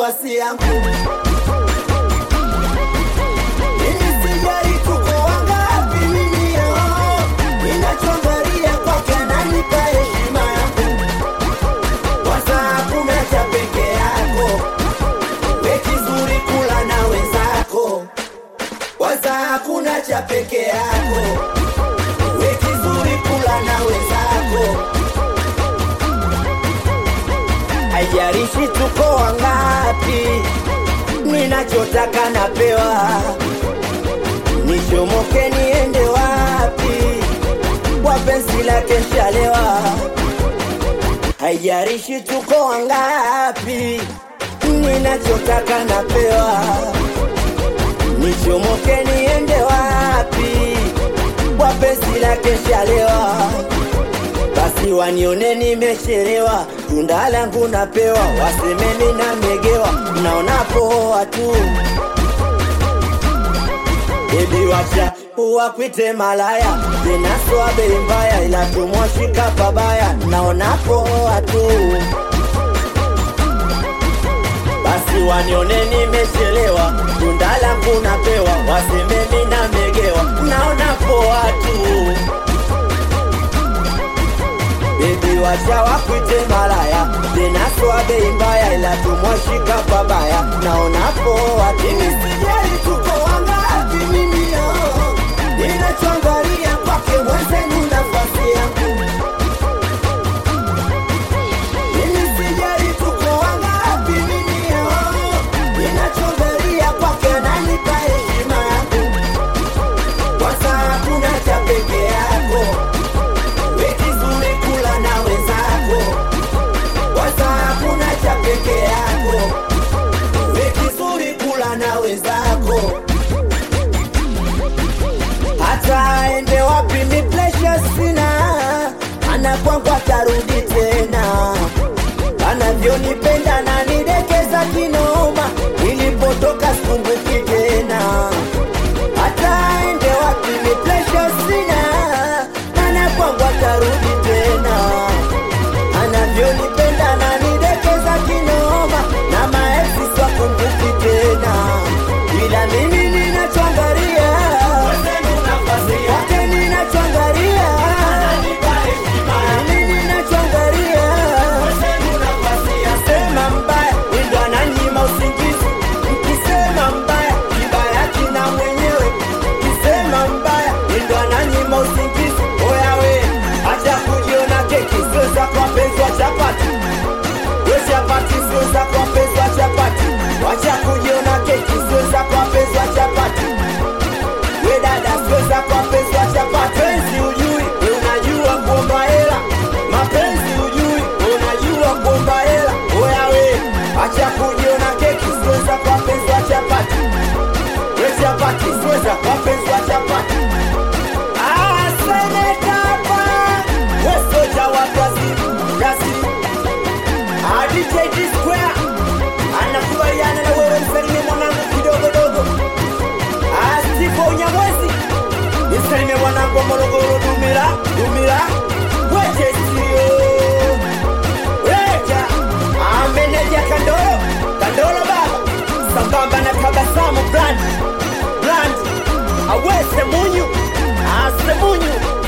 nafasi yangu Mimi sijali tuko wangapi mimi oh, ninachoangalia kwake ananipa heshima yangu kwanza hakuna cha peke yako we kizuri kula na wenzako kwanza hakuna cha peke yako we kizuri kula na wenzako haijarishi tuko wangapi ninachotaka napewa nichomoke niende wapi kwa penzi lake nshalewa haijarishi tuko wangapi ninachotaka napewa nichomoke niende wapi kwa penzi lake nshalewa basi wanione nimechelewa tunda langu napewa wasemeni na megewa naona poa tu bebi wacha uwakwite malaya zinaswa bei mbaya ila tumwashika pabaya naona poa tu basi wanione nimechelewa tunda langu napewa wasemeni na megewa naona poa tu bebi wacha wakwite malaya zinaswa bei mbaya ila tumwashika pabaya naona poa tu mimi sijali tuko wangapi mimi oh, ninachoangalia kwake mwenzenu nafasi yangu mimi sijali tuko wangapi mimi oh, ninachoangalia kwake ananipa heshima yangu kwanza hakuna cha peke yako we kizuri kula na wenzako kwanza hakuna cha peke yako we kizuri kula na wenzako hata aende wapi ni presha sina ana kwangu atarudi tena anavyonipenda na nidekeza kinoma nilipotoka sikumbuki tena hata aende wapi ni presha sina ana kwangu atarudi tena anavyonipenda na nidekeza kinoma na maesi swakumbuki tena ila mimi ninachoangalia kwake ninachoangalia mimi ninachoangalia sema mbaya ndo ananyima usingizi mkisema mbaya kibaya kina mwenyewe kisema mbaya ndo ananyima usingizi oyawe acha kujiona keki sio za kwa penzi wa chapati we chapati sio za kwa penzi wa chapati wacha kujiona keki sio za kwa penzi wa chapati we dada sio za kwa penzi wa chapati penzi ujui we unajua kuomba hela mapenzi ujui we unajua kuomba hela oya we acha kujiona keki sio za kwa penzi wa chapati we chapati sio za kwa penzi wa chapati Ah, seneta hapa we soja wa Brazil Brazil Ah, DJ D Square anakubaliana na wewe msalimie mwanangu kidogodogo Ah, Steve Onyamwezi nisalimie mwanangu wa Morogoro Dumila Dumila weje sio weja Ah, meneja Kandoro Kandoro baba sambamba na tabasamu brand brand awese munyu asemunyu